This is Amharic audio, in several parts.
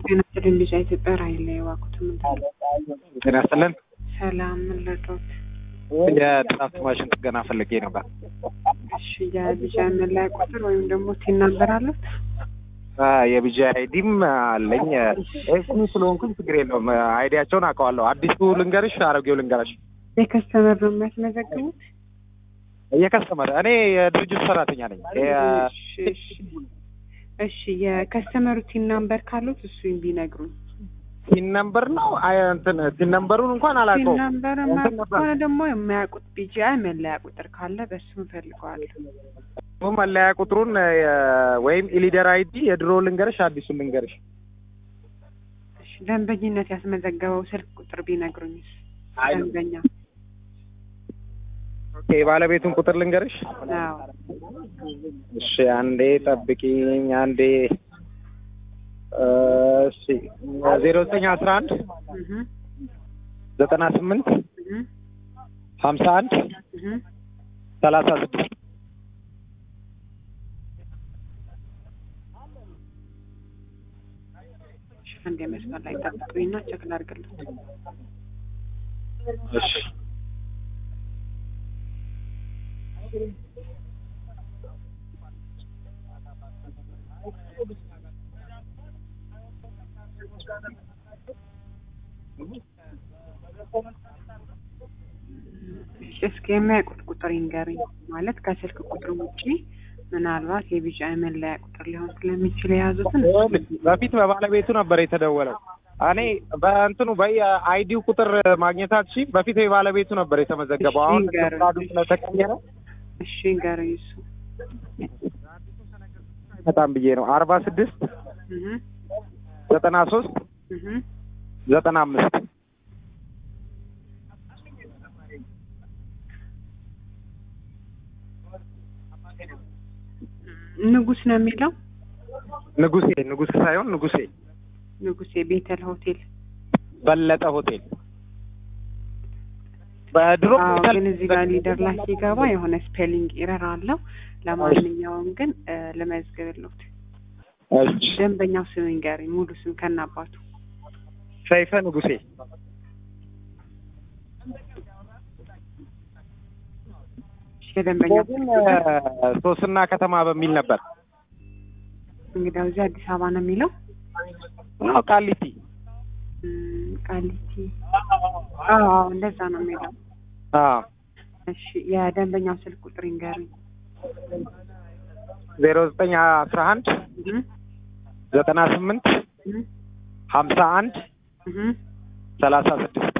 ጤና ይስጥልኝ ልጅ ኢትዮጵያ ራይል ላይ የዋኩት ምንድን ነው? ጤና ይስጥልን። ሰላም ምን ልርዳዎት? የድራፍት ማሽን ጥገና ፈልጌ ነበር። እሺ የልጅ መለያ ቁጥር ወይም ደግሞ ቲን ነምበር አሉት? የቢጂ አይዲም አለኝ። ኤስሚ ስለሆንኩኝ ችግር የለውም። አይዲያቸውን አውቀዋለሁ። አዲሱ ልንገርሽ፣ አሮጌው ልንገርሽ? የከስተመር ነው የሚያስመዘግቡት? የከስተመር እኔ የድርጅቱ ሰራተኛ ነኝ። እሺ እሺ እሺ የከስተመሩ ቲን ነምበር ካሉት እሱን ቢነግሩኝ። ሲን ነምበር ነው አይ እንትን ሲን ነምበሩን እንኳን ቲን አላውቀውም። ነምበር የማያውቁት ከሆነ ደግሞ የሚያውቁት ቢጂአይ መለያ ቁጥር ካለ በሱ እንፈልገዋለሁ። መለያ ቁጥሩን የ- ወይም ኢሊደር አይዲ የድሮ ልንገርሽ፣ አዲሱን ልንገርሽ? እሺ ደንበኝነት ያስመዘገበው ስልክ ቁጥር ቢነግሩኝስ? አይ ደንበኛ ኦኬ፣ የባለቤቱን ቁጥር ልንገርሽ? አዎ እሺ አንዴ ጠብቂኝ፣ አንዴ እሺ ዜሮ ዘጠኝ አስራ አንድ እህ ዘጠና ስምንት እህ ሀምሳ አንድ እህ ሰላሳ ስድስት እሺ አንድ የመስመር ላይ ጠብቁኝና ቼክ ላድርግልዎት። እሺ እሺ እስኪ የሚያውቁት ቁጥር ይንገሩኝ። ማለት ከስልክ ቁጥር ውጪ ምናልባት የቢጂአይ መለያ ቁጥር ሊሆን ስለሚችል የያዙትን በፊት በባለቤቱ ነበር የተደወለው። እኔ በእንትኑ በአይዲው ቁጥር ማግኘታች በፊት የባለቤቱ ነበር የተመዘገበው። አሁን እሺ፣ ይንገሩኝ። ፍቃዱ ስለተቀየረ እሺ ይንገሩኝ። እሱ በጣም ብዬ ነው አርባ ስድስት እህ ዘጠና ሶስት እህ ዘጠና አምስት ንጉስ ነው የሚለው ንጉሴ ንጉስ ሳይሆን ንጉሴ ንጉሴ ቤተል ሆቴል። በለጠ ሆቴል በድሮ አዎ ቤተል- ግን እዚህ ጋር ሊደር ላይ ሲገባ የሆነ ስፔሊንግ ኤረር አለው። ለማንኛውም ግን እ፣ ልመዝግብልዎት። እሺ ደንበኛው ስም ይንገሩኝ፣ ሙሉ ስም ከናባቱ። ሰይፈ ንጉሴ እሺ የደንበኛው ግን ስልክ ቁጥር ሶስና ከተማ በሚል ነበር። እንግዲያው እዚህ አዲስ አበባ ነው የሚለው አዎ ቃሊቲ እም፣ ቃሊቲ። አዎ አዎ እንደዛ ነው የሚለው። አዎ እሺ የደንበኛው ስልክ ቁጥር ይንገሩኝ። ዜሮ ዘጠኝ አስራ አንድ እህ ዘጠና ስምንት እህ ሀምሳ አንድ እህ ሰላሳ ስድስት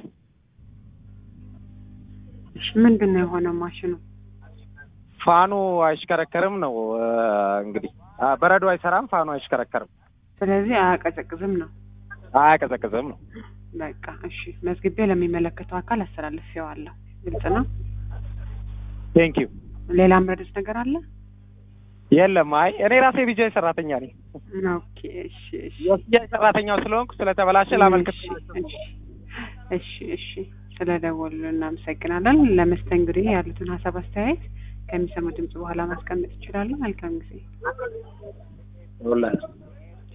እሺ ምንድን ነው የሆነው ማሽኑ? ፋኑ አይሽከረከርም ነው እ፣ እንግዲህ አ፣ በረዶ አይሰራም፣ ፋኑ አይሽከረከርም፣ ስለዚህ አያቀዘቅዝም ነው። አያቀዘቅዝም ነው። በቃ እሺ መዝግቤ ለሚመለከተው አካል አስተላልፌዋለሁ። ግልጽ ነው። ቴንክ ዩ። ሌላ ምረዱት ነገር አለ? የለም፣ አይ እኔ ራሴ ቢጃይ ሰራተኛ ነኝ። ኦኬ እሺ እሺ የቢጃይ ሰራተኛው ስለሆንኩ ስለተበላሸ ላመልክት። እሺ እሺ እሺ ስለደወሉ እናመሰግናለን። ለመስተንግዶ ያሉትን ሀሳብ አስተያየት ከሚሰሙ ድምጽ በኋላ ማስቀመጥ ይችላሉ። መልካም ጊዜ። ሁላችሁ